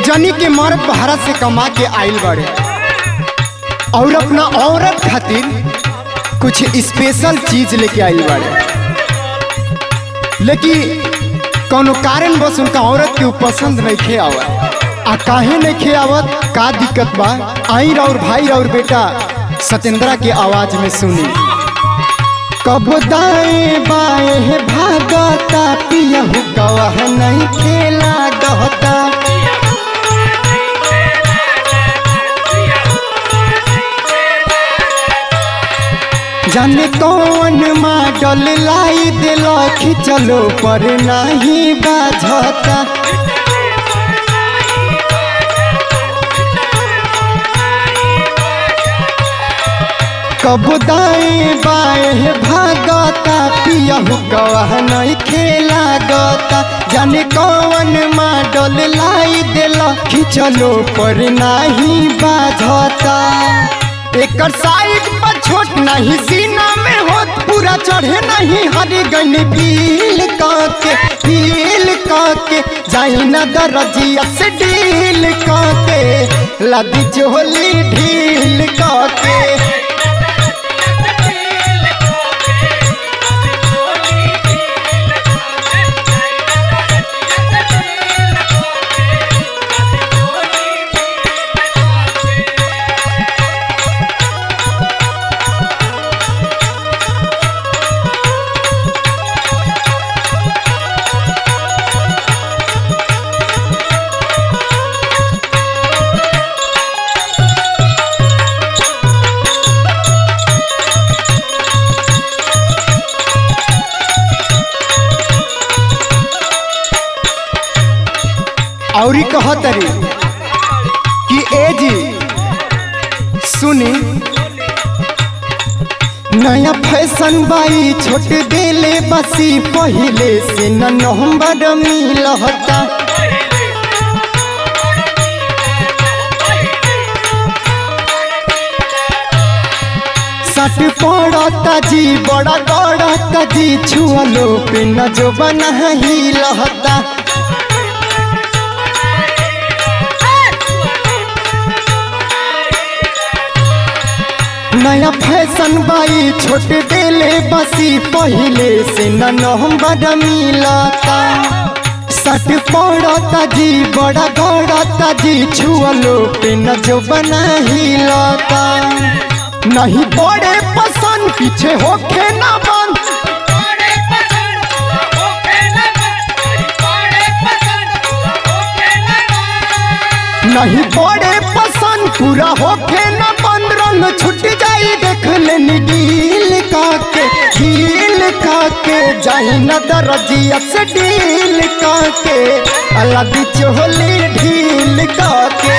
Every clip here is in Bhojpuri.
जनी के मर्द भारत से कमा के आइल बड़े और अपना औरत खातिर कुछ स्पेशल चीज लेके आइल बड़े लेकिन कोनो कारण बस उनका औरत के ऊ पसंद नहीं खे आवत आ काहे नहीं खे आवत का दिक्कत बा आई और भाई और बेटा सत्येंद्रा के आवाज में सुनी कब दाएं बाएं भागता पियहू गवाह नहीं खेला गहता जाने कौन मॉडल लाई दिल खिचलो पर नहीं बाझता कब दाएं बाएं भागता पियहू गवाह नहीं खेला गता जाने कौन मॉडल लाई दिल खिचलो पर नहीं बाझता एकर साइड पर छोट नहीं सीना में होत पूरा चढ़े नहीं हरे गन पील काके पील काके जाई न दरजिया से डील काके लदी चोली ढील काके औरी कहतरी कि ए जी सुनी नया फैशन बाई छोट देले बसी पहले से न नवंबर मिलता सट पड़ता जी बड़ा गड़ता जी छुअलो पे न जो बना ही लहता नया फैशन बाई छोट देले बसी पहले से न नवंबर मिलता सट पड़ता जी बड़ा गड़ता जी छुअलो पे न जो बना हिलता नहीं बड़े पसंद पीछे होखे ना बंद नहीं बड़े पसंद पूरा होखे ना बंद रंग छुट जाई देख लेनी डील काके डील काके जाई न दरजिया से डील काके अलग चोली ढील काके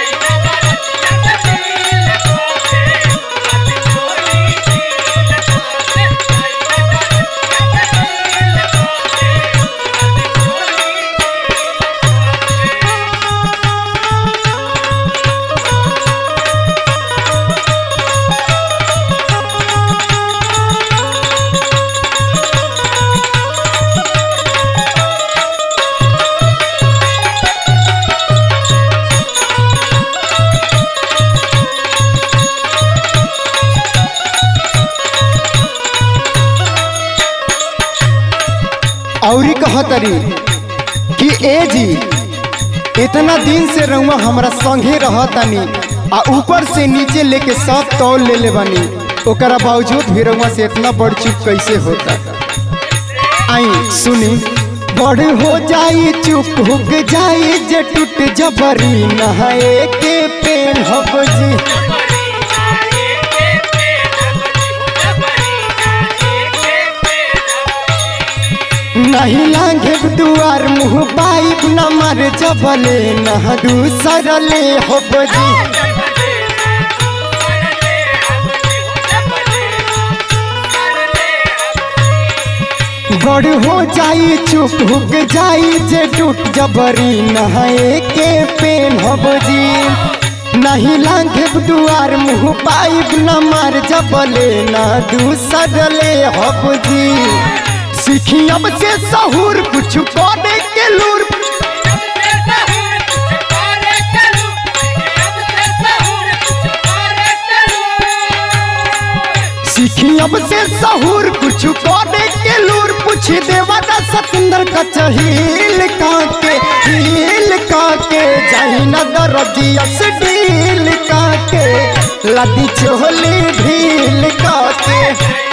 औरी कहतरी कि ए जी इतना दिन से रहुआ हमरा संगे रहतनी आ ऊपर से नीचे लेके सब तौल ले ले बनी ओकरा बावजूद भी रहुआ से इतना बड़ चुप कैसे होता आई सुनी बड़ हो जाई चुप हुक जाई जे टूट जबरी नहाए के पेन हब जी नहीं लागे दुआर मुँह पाइप न मर जबले न दूसरले हो जी बड़ हो जाई चुप हुक जाई जे टूट जबरी नहाए के पेन हब जी नहीं लागे दुआर मुँह पाइप न मार जबले न दूसरले हब जी सीखी अब से सहूर कुछ करे के लूर अब से सहूर कुछ करे के लूर पूछ देवा दा सतेंद्र का चहील काके हील काके जाही न दरदिया से ढील काके लदी चोली ढील काके